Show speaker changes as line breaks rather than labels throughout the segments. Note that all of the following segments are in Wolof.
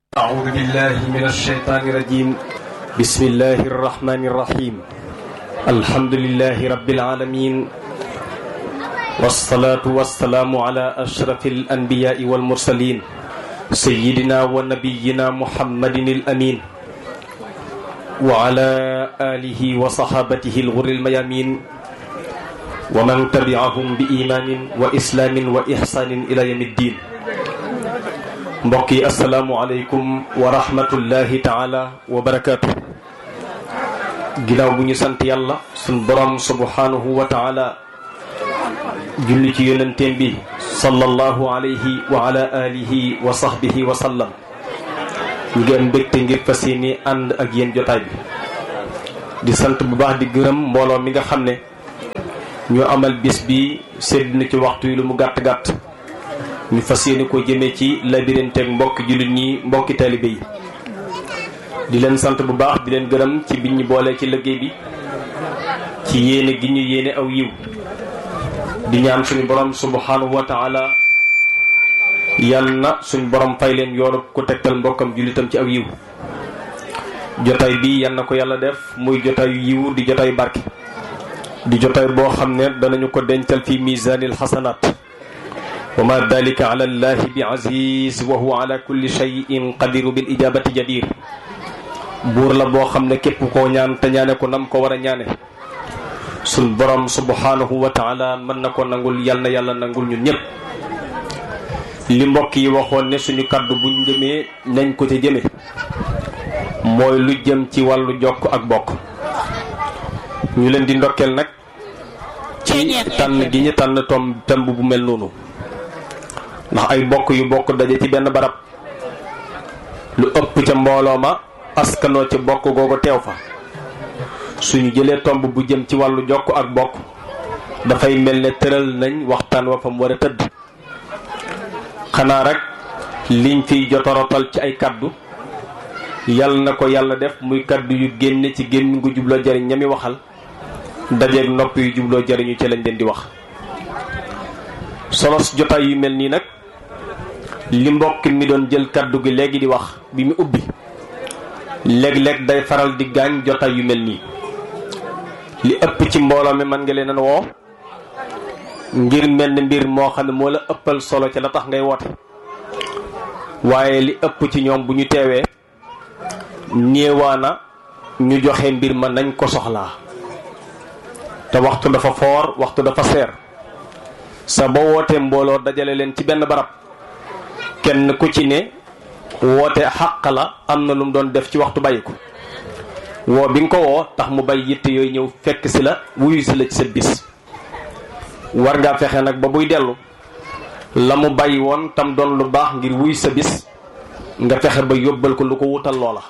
أعوذ بالله من الشيطان الرجيم بسم الله الرحمن الرحيم الحمد لله رب العالمين والصلاة والسلام على أشرف الأنبياء والمرسلين سيدنا ونبينا محمد الأمين وعلى آله وصحابته الغر الميامين ومن تبعهم بإيمان وإسلام وإحسان إلى يوم الدين mbokk yi asalaamualeykum wa rahmatullahi taala wa barakaatu ginnaaw bu ñu sant yàlla suñ borom subhanahu wa taala julli ci yonenteem bi sallallahu alayhi wa ala alihi wa sahbihi wa sallam ñu ngi am mbégte ngir fas yéene ànd ak yéen jotaay bi di sant bu baax di gërëm mbooloo mi nga xam ne ñoo amal bis bi sedd na ci waxtu yi lu mu gàtt-gàtt ñu fas yéene ko jëmee ci labiranteeg mbokki jullit ñi mbokki taalibe yi di leen sant bu baax di leen gërëm ci biñ ñu boolee ci liggéey bi ci yéene gi ñu yéene aw yiw di ñaan suñu borom subhanahu wa taala yal na suñu borom fay leen yoonu ku tegtal mbokkam jullitam ci aw yiw jotaay bi yal na ko yàlla def muy jotaayu yiw di jotaayu barke di jotaay boo xam ne danañu ko dencal fi misanil xasanaat wa ma dalika ala allahi bi aziz wa huwa ala kulli cheyin qadiru bil ijabati jadir buur la boo xam ne képp koo ñaan te ñaane ko nam ko war a ñaane suñ borom subhanahu wa taala mën na ko nangul yal na yàlla nangul ñun ñëpp li mbokk yi waxoon ne suñu kaddu buñ jëmee nañ ko ca jëme mooy lu jëm ci wàllu jokk ak bokk ñu leen di ndokkeel nag ci tànn gi ñu tànn tom temb bu mel noonu ndax ay bokk yu bokk daje ci benn barab lu ëpp ca mbooloo ma askanoo ci bokk googu teew fa suñu jëlee tomb bu jëm ci wàllu jokk ak bokk dafay mel ne tëral nañ waxtaan wa fa mu war a tëdd xanaa rek liñ fiy jotorotal ci ay kaddu yal na ko yàlla def muy kaddu yu génne ci génn gu jubloo jariñ ñami waxal dajeeg nopp yu jubloo jariñu ci lañ leen di wax solos jotaay yu mel nii nag li mbokk mi doon jël kaddu gi léegi di wax bi mu ubbi léeg-léeg day faral di gaañ jotaay yu mel nii li ëpp ci mbooloo mi mën nga leen a woo ngir mel ne mbir moo xam ne moo la ëppal solo ci la tax ngay woote waaye li ëpp ci ñoom bu ñu teewee néewaana ñu joxe mbir ma nañ ko soxlaa te waxtu dafa foor waxtu dafa seer sa ba wootee mbooloo dajale leen ci benn barab kenn ku ci ne woote xàq la am na lu mu doon def ci waxtu bàyyi ko woo bi nga ko woo tax mu bay yitte yooyu ñëw fekk si la wuyu si la ci sa bis war ngaa fexe nag ba buy dellu la mu bàyyi woon tam doon lu baax ngir wuyu sa bis nga fexe ba yóbbal ko lu ko wutal loola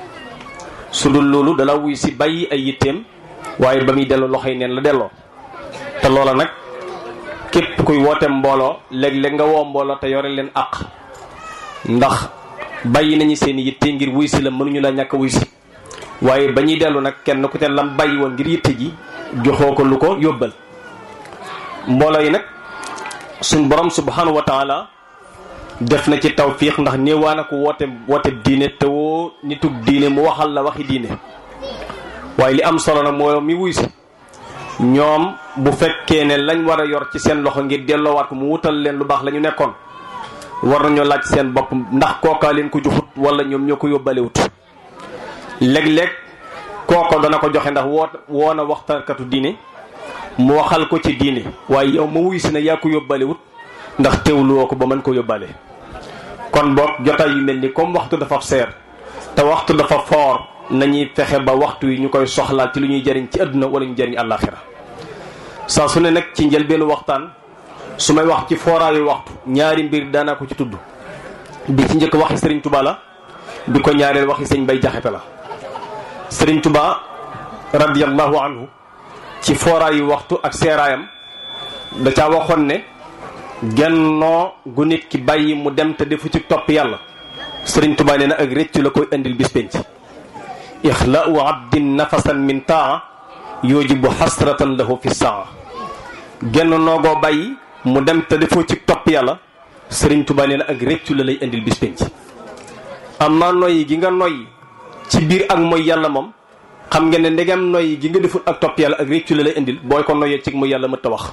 su dul loolu dala wuyu si bàyyi ay yitteem waaye ba muy dellu loxoy neen la delloo te loola nag képp kuy woote mbooloo léeg-léeg nga woo mbooloo te yore leen àq ndax bàyyi nañu seen yitte ngir wuy si la mënuñu la ñàkk wuy si waaye ba ñuy dellu nag kenn ku te lam bàyyi woon ngir yitte ji joxoo ko lu ko yóbbal mbooloo yi nag suñ borom subhanahu wa taala def na ci tawfiix ndax néewaa ko woote woote diine te woo nitug diine mu waxal la waxi diine waaye li am solo nag moo mi wuy si ñoom bu fekkee ne lañ war a yor ci seen loxo ngir delloowaat ko mu wutal leen lu baax la ñu nekkoon war nañoo laaj seen bopp ndax kookaa leen ko joxut wala ñoom ñoo ko yóbbalewut léeg-léeg kooko dana ko joxe ndax woo woo na waxtaankatu diine mu waxal ko ci diine waaye yow ma wuy si na yaa ko yóbbalewut ndax teewluwoo ko ba mën ko yóbbale kon boog jotaay yu mel ni comme waxtu dafa seer te waxtu dafa foor nañuy fexe ba waxtu yi ñu koy soxlaal ci lu ñuy jëriñ ci àdduna wala ñu jëriñ àllaaxira saa su ne nag ci njëlbeenu waxtaan su may wax ci fooraayu waxtu ñaari mbir daanaa ko ci tudd bi ci njëkk waxi sëriñ Tuba la bi ko ñaareel waxi sëñ Bay Jaxate la sëriñ Tuba radiyallahu anhu ci fooraayu waxtu ak seeraayam da caa waxoon ne gennoo gu nit ki bàyyi mu dem te defu ci topp yàlla sëriñ Tuba nee na ak réccu la koy indil bis penc ixlaau abdin nafasan min taa yujibu xasratan lahu fi saa genn noogoo bàyyi mu dem te defoo ci topp yàlla sëriñ Tuba nee na ak réccu la lay indil bis penc amma noyyi gi nga noyyi ci biir ak mooy yàlla moom xam nga ne ndegam noyyi gi nga deful ak topp yàlla ak réccu la lay indil booy ko noyyee ci mooy yàlla mëtta wax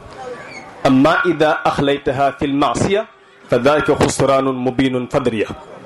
amma ida axlaytaha fi l maasiya fa dalika xusraanun mubinun fadriya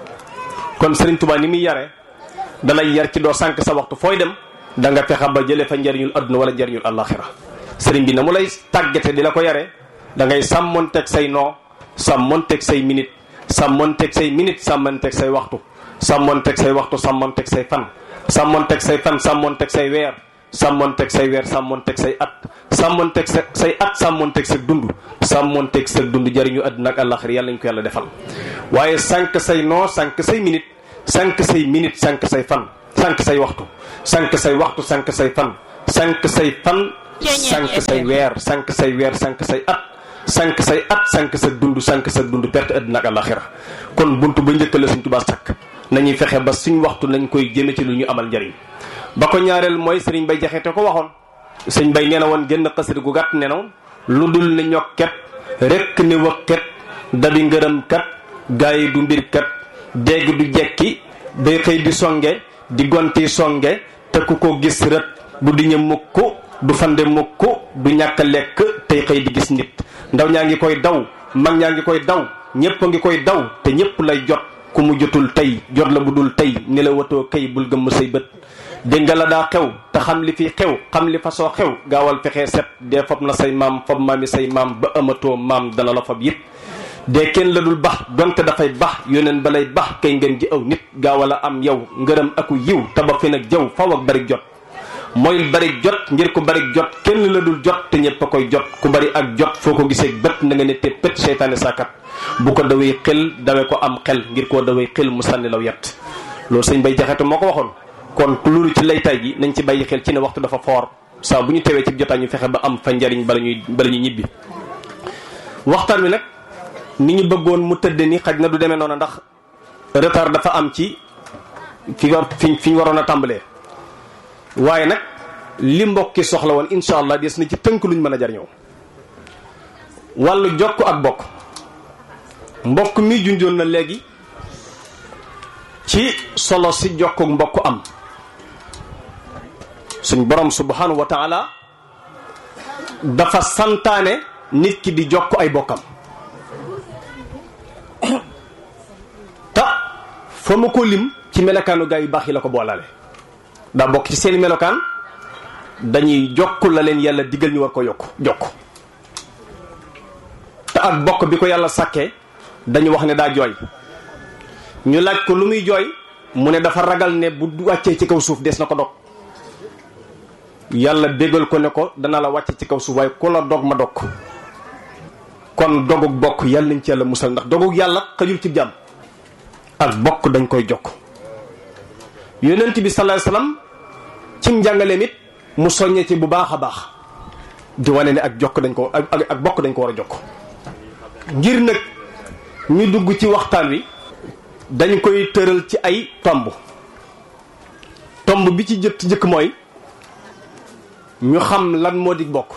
kon Sëriñ Tuubaa ni muy yare dalay yar ci doo sànq sa waxtu fooy dem da nga fexe ba jëlee fa njariñul adduna wala njariñul àllaaxira sëriñ bi na mu lay tàggate di la ko yare da ngay sàmmonteeg say noo sàmmonteeg say minute sàmmonteeg say minute sàmmonteeg say waxtu sàmmonteeg say waxtu sàmmonteeg say fan sàmmonteeg say fan sàmmonteeg say weer sàmmonteeg say weer sàmmonteeg say at sàmmonteeg sa say at sàmmonteeg sa dund sàmmonteeg sa dund jariñu àdduna ak àllaaxira yàlla ñu ko yàlla defal waaye sànq say noo sànq say minute sànq say minute sànq say fan sànq say waxtu sànq say waxtu sànq say fan sànq say fan sànq say weer sànq say weer sànq say at sànq say at sànq sa dund sànq sa dund perte àddina ak àllaxira kon buntu ba njëkk la suñ tubaa sàkk nañuy fexe ba suñ waxtu nañ koy jëme ci lu ñu amal njariñ ba ko ñaareel mooy sëriñ bay jaxete ko waxoon sëñ bay nee na woon génn xasida gu gàtt ne na lu dul ne ñokket rekk ni wëkket dabi ngërëm kat gaa yi du mbir kat dégg du jekki day xëy di songe di gonti songe te ku ko gis rët du diñe mukk du fande mukk du ñàkk a lekk tey xëy di gis nit ndaw ñaa ngi koy daw mag ñaa ngi koy daw ñépp a ngi koy daw te ñépp lay jot ku mu jotul tey jot la bu dul tey ni la watoo kay bul gëmm say bët dégg nga la daa xew te xam li fi xew xam li fasoo xew gaawal fexee set dee fob na say maam fob maami say maam ba amatoo maam dana la fob yëpp dee kenn la dul bax donte dafay bax yóneen ba lay bax kay ngeen ji aw nit gaawal a am yow ngërëm aku yiw taba fi nag jaw faw ak bari jot mooy bari jot ngir ku bari jot kenn la dul jot te ñëpp a koy jot ku bari ak jot foo ko gisee bët na nga ne te pët seytaane saakat bu ko dawee xel dawe ko am xel ngir koo dawee xel mu sànni law yet loolu sëñ bay jaxete moo ko waxoon kon loolu ci laytaay gi nañ ci bàyyi xel ci ne waxtu dafa foor saa bu ñu tewee ci jotaay ñu fexe ba am fa njariñ bala ñuy bala ñuy ñibbi waxtaan wi nag ni ñu bëggoon mu tëdd ni xaj na du demee noonu ndax retard dafa am ci fi nga fi fi ñu waroon a tàmbalee waaye nag li mbokki soxla woon incha allah des na ci tënk luñ mën a jariñoo wàllu jokk ak bokk mbokk mi junjoon na léegi ci solo si jokk ak mbokk am suñ borom subhanahu wa taala dafa santaane nit ki di jokk ay bokkam ta fa ma ko lim ci melokaanu gaa yu baax yi la ko boolale daa bokk ci seeni melokaan dañuy jokk la leen yàlla digal ñu war ko yokk jokk te ak bokk bi ko yàlla sàkkee dañu wax ne daa jooy ñu laaj ko lu muy jooy mu ne dafa ragal ne bu wàccee ci kaw suuf des na ko dog yàlla bégal ko ne ko dana la wàcce ci kaw suuf waaye ku la dog ma dog kon dogug bokk yàlla nañ ci yàlla musal ndax dogug yàlla xajul ci jàmm ak bokk dañ koy jokk yonent bi sallallahu alayhi wasallam ci njàngaleem it mu soññee ci bu baax a baax di wane ne ak jokk dañ ko ak ak bokk dañ ko war a jokk ngir nag ñu dugg ci waxtaan wi dañ koy tëral ci ay tomb tomb bi ci jëkk jëkk mooy ñu xam lan moo di bokk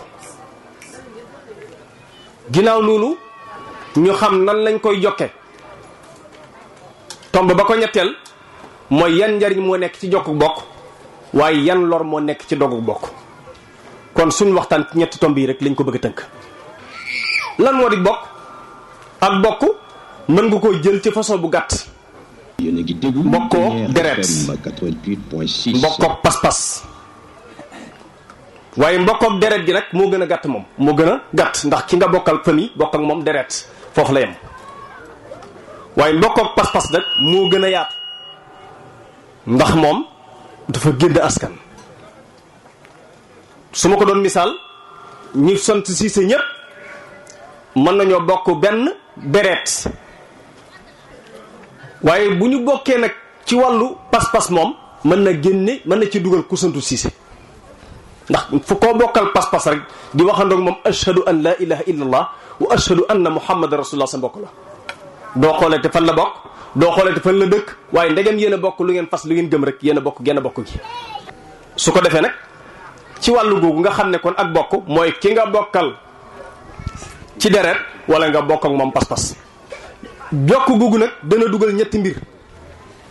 ginnaaw loolu ñu xam nan lañ koy jokke tomb ba ko ñetteel mooy yan njariñ moo nekk ci jokku bokk waaye yan lor moo nekk ci dogu bokk kon suñ waxtaan ci ñetti tomb yi rek lañ ko bëgg a tënk lan moo di bokk ak bokk mën nga koo jël ci façon bu gàtt mbokkoo deret mbokkook pas-pas waaye mbokkook deret gi nag moo gën a gàtt moom moo gën a gàtt ndax ki nga bokkal famille bokk ak moom deret foofu la yem waaye mbokkook pas-pas nag moo gën a yaatu ndax moom dafa génn askan su ma ko doon misaal ñi sant siise ñépp mën nañoo bokk benn deret waaye bu ñu bokkee nag ci wàllu pas-pas moom mën na génne mën na ci dugal ku santu siise ndax fu koo bokkal pas-pas rek di waxandoog moom ashhadu an la ilaha illa allah wa ashhadu anna muhammadan rasulullah sa mbokk la doo xoolee te fan la bokk doo xoolee te fan la dëkk waaye ndegem yéen a bokk lu ngeen fas lu ngeen gëm rek yéen a bokk genn bokk gi su ko defee nag ci wàllu googu nga xam ne kon ak bokk mooy ki nga bokkal ci deret wala nga bokk ak moom pas-pas jokk googu nag dana dugal ñetti mbir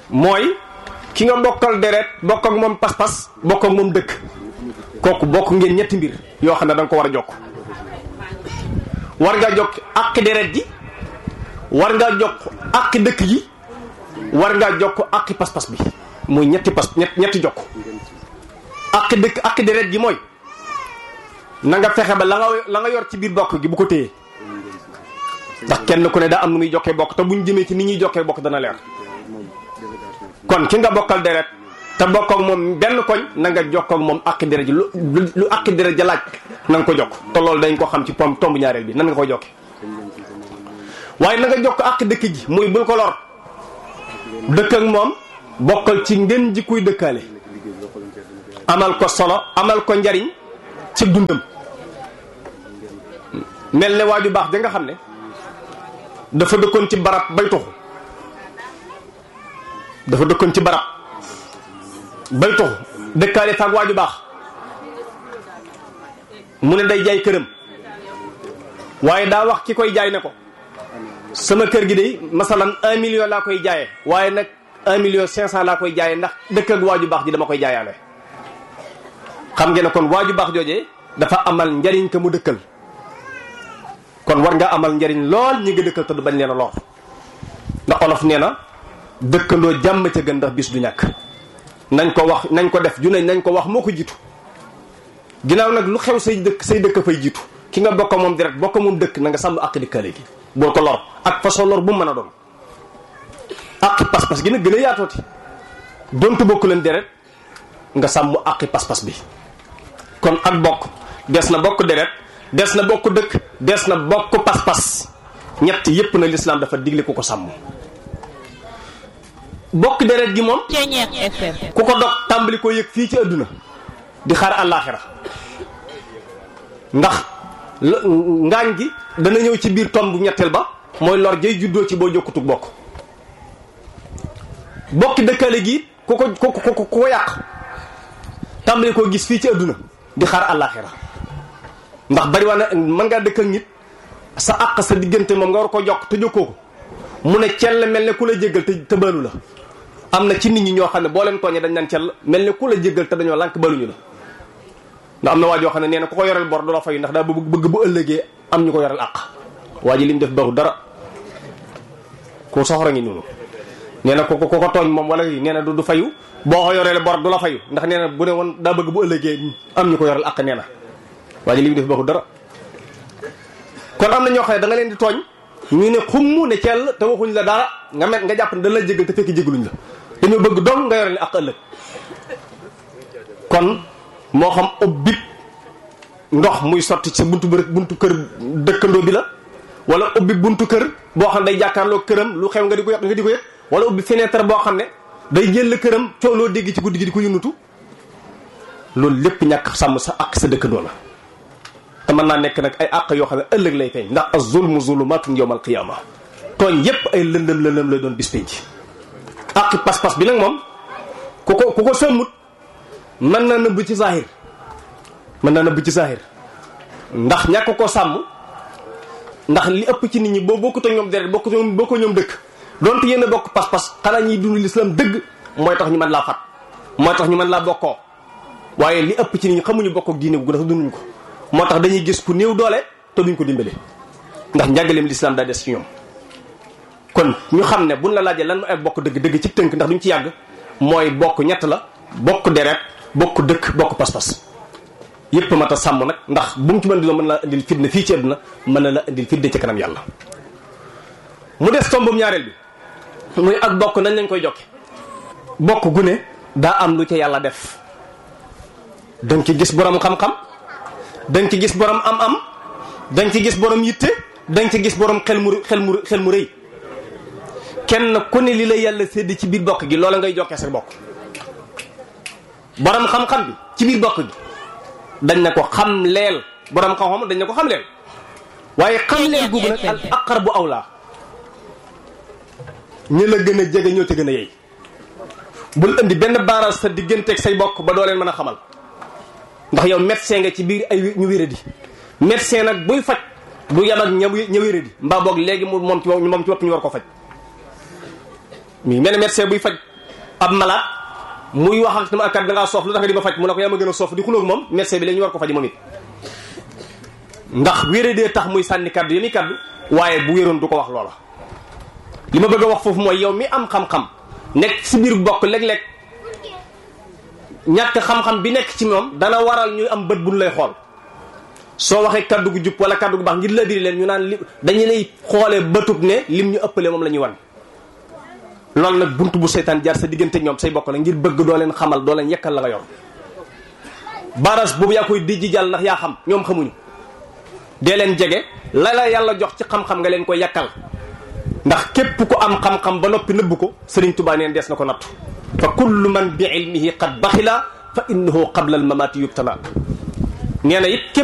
mooy ki nga bokkal deret bokk ak moom pas-pas bokk ak moom dëkk kooku bokk ngeen ñetti mbir yoo xam ne da nga ko war a jokk war ngaa jokk ak deret ji war ngaa jokk ak dëkk ji war ngaa jokk ak pas-pas bi muy ñetti pas ñett ñetti jokk ak dëkk ak deret ji mooy na nga fexe ba la nga la nga yor ci biir bokk gi bu ko téye ndax kenn ku ne daa am nu muy jokkee bokk te buñ jëmee ci ni ñuy jokkee bokk dana leer kon ki nga bokkal deret te bokk ak moom benn koñ na nga jokk ak moom ak deret ji lu lu ak deret ja laaj na nga ko jokk te loolu dañ ko xam ci pom tomb ñaareel bi nan nga ko jokke waaye na nga jokk ak dëkk ji muy bul ko lor dëkk ak moom bokkal ci ngeen ji kuy dëkkaale amal ko solo amal ko njariñ ci dundam mel ne waaju baax da nga xam ne dafa dëkkoon ci barab bay tuxu dafa dëkkoon ci barab bay tuxu dëkkaale faak waaju baax mu ne day jaay këram waaye daa wax ki koy jaay ne ko sama kër gi de masalan un million laa koy jaayee waaye nag un million cinq cent laa koy jaayee ndax dëkk ak waaju baax ji dama koy jaayaale xam ngeen ne kon waaju baax joojee dafa amal njariñ ka mu dëkkal kon war nga amal njariñ lool ñi nga dëkkal te du bañ leen a lor ndax olof nee na dëkkandoo jàmm ca gën ndax bis du ñàkk nañ ko wax nañ ko def ju nañ nañ ko wax moo ko jiitu ginnaaw nag lu xew say dëkk say dëkk fay jiitu ki nga bokk moom direct bokk moom dëkk na nga sàmm àq dëkkaale gi bul ko lor ak façon lor bu mu mën a doon àqi pas-pas gi nag gën a yaatooti dontu bokk leen deret nga sàmm àqi pas-pas bi kon ak bokk des na bokk deret des na bokk dëkk des na bokk pas-pas ñett yépp na lislaam dafa digle ku ko sàmm bokk deret gi moom ku ko dog tàmbali ko yëg fii ci àdduna di xaar àllaaxira ndax ngaañ gi dana ñëw ci biir tomb ñetteel ba mooy lor jay juddoo ci boo jokkutug bokk bokki dëkkale gi ku ko ku ko ku ko yàq tàmbali koo gis fii ci àdduna di xaar àllaaxira ndax bari waa na mën ngaa dëkk ak nit sa àq sa diggante moom nga war ko jokk te jokkoo ko mu ne cell mel ne ku la jéggal te te balu la am na ci nit ñi ñoo xam ne boo leen tooñee dañ naan cell mel ne ku la jéggal te dañoo lànk baluñu la ndax am na waa joo xam ne nee na ku ko yoreel bor du la fayu ndax daa bëgg bëgg bu ëllëgee am ñu ko yoreel àq waa ji li mu def baxu dara ku soxora ngi noonu nee na ko ko ko tooñ moom wala nee na du du fayu boo ko yoreel bor du la fayu ndax nee na bu ne woon daa bëgg bu ëllëgee am ñu ko yoreel àq nee na waa ji li mu def baxu dara kon am na ñoo xam ne da nga leen di tooñ ñu ne xumm ne cell te waxuñ la dara nga met nga jàpp ne dañ la jégal te fekk jégaluñ la dañoo bëgg dong nga yoreel àq ëllëg kon moo xam ubbit ndox muy sotti ci sa buntu bërëb buntu kër dëkkandoo bi la wala ubbi buntu kër boo xam ne day jàkkaarloo këram lu xew nga di ko yëg nga di ko yëg wala ubbi fenêtre boo xam ne day jël këram coow loo dégg ci guddi gi di ko yunutu loolu lépp ñàkk sàmm sa àq sa dëkkandoo la te mën naa nekk nag ay àq yoo xam ne ëllëg lay feeñ ndax az-zulmu zulumaatun yawmal qiyaama tooñ yépp ay lëndëm lëndëm lay doon bis penc àqi pas-pas bi nag moom ku ko ku ko sëmmut mën na nëbb ci zahir mën na nëbb ci zahir ndax ñàkk ko sàmm ndax li ëpp ci nit ñi boo bokkut ak ñoom deret bokk boo ko ñoom dëkk donte yéen a bokk pas-pas xanaa ñiy dund l'islam dëgg mooy tax ñu mën laa fat mooy tax ñu mën laa bokkoo waaye li ëpp ci nit ñi xamuñu bokk ak diine gu dafa dunduñ ko moo tax dañuy gis ku néew doole te duñ ko dimbale ndax njàngaleem l'islam daa des ci ñoom kon ñu xam ne buñ la laajee lan mooy bokk dëgg dëgg ci tënk ndax duñ ci yàgg mooy bokk ñett la bokk deret bokk dëkk bokk pas-pas yépp mat a sàmm nag ndax bu mu ci mën di la mën la indil fitna fii ci àdduna mën na la indil fitna ci kanam yàlla mu des tombam ñaareel bi muy ak bokk nañ lañ koy jokke bokk gu ne daa am lu ca yàlla def danga ci gis borom xam-xam danga ci gis borom am-am danga ci gis borom yitte danga ci gis borom xel mu xel mu xel mu rëy kenn ku ne li la yàlla sédd ci biir bokk gi loola ngay jokkee sa bokk borom xam-xam bi ci biir bokk gi dañ ne ko xam leel borom xam-xam dañ ne ko xam leel waaye xam leel googu nag al aqar bu awlaa ñi la gën a jege ñoo ci gën a yey bul indi benn baaraas sa digganteeg say bokk ba doo leen mën a xamal ndax yow médecin nga ci biir ay ñu wéradi médecin nag buy faj du yam ak ña ña wéradi mbaa boog léegi mu moom ci moom ci bopp ñu war ko faj mi mel ne médecin buy faj ab malaat muy wax ak sama kat da ngaa soof lu tax nga di ma faj mu ne ko yaa ma gën a soof di xulóog moom médecin bi la ñu war ko faji moom it ndax wéré dee tax muy sànni kaddu yami kaddu waaye bu wéroon du ko wax loola li ma bëgg a wax foofu mooy yow mi am xam-xam nekk si biir bokk léeg-léeg ñàkk xam-xam bi nekk ci moom dana waral ñuy am bët buñ lay xool soo waxee kaddu gu jub wala kaddu gu baax ngir la biri leen ñu naan li dañu lay xoolee bëtub ne lim ñu ëppale moom la ñuy wan loolu nag bunt bu seytaan jaar sa diggante ñoom say bokk la ngir bëgg doo leen xamal doo leen yekkal la nga yor baras boobu yaa koy dijji jàll ndax yaa xam ñoom xamuñu dee leen jege la la yàlla jox ci xam-xam nga leen koy yakkal ndax képp ku am xam-xam ba noppi nëbb ko Sëriñ Tuubaa neen dees na ko nattu fa kullu man bi ilmihi qad baxila fa innahu qabla al mamati yubtala nee na it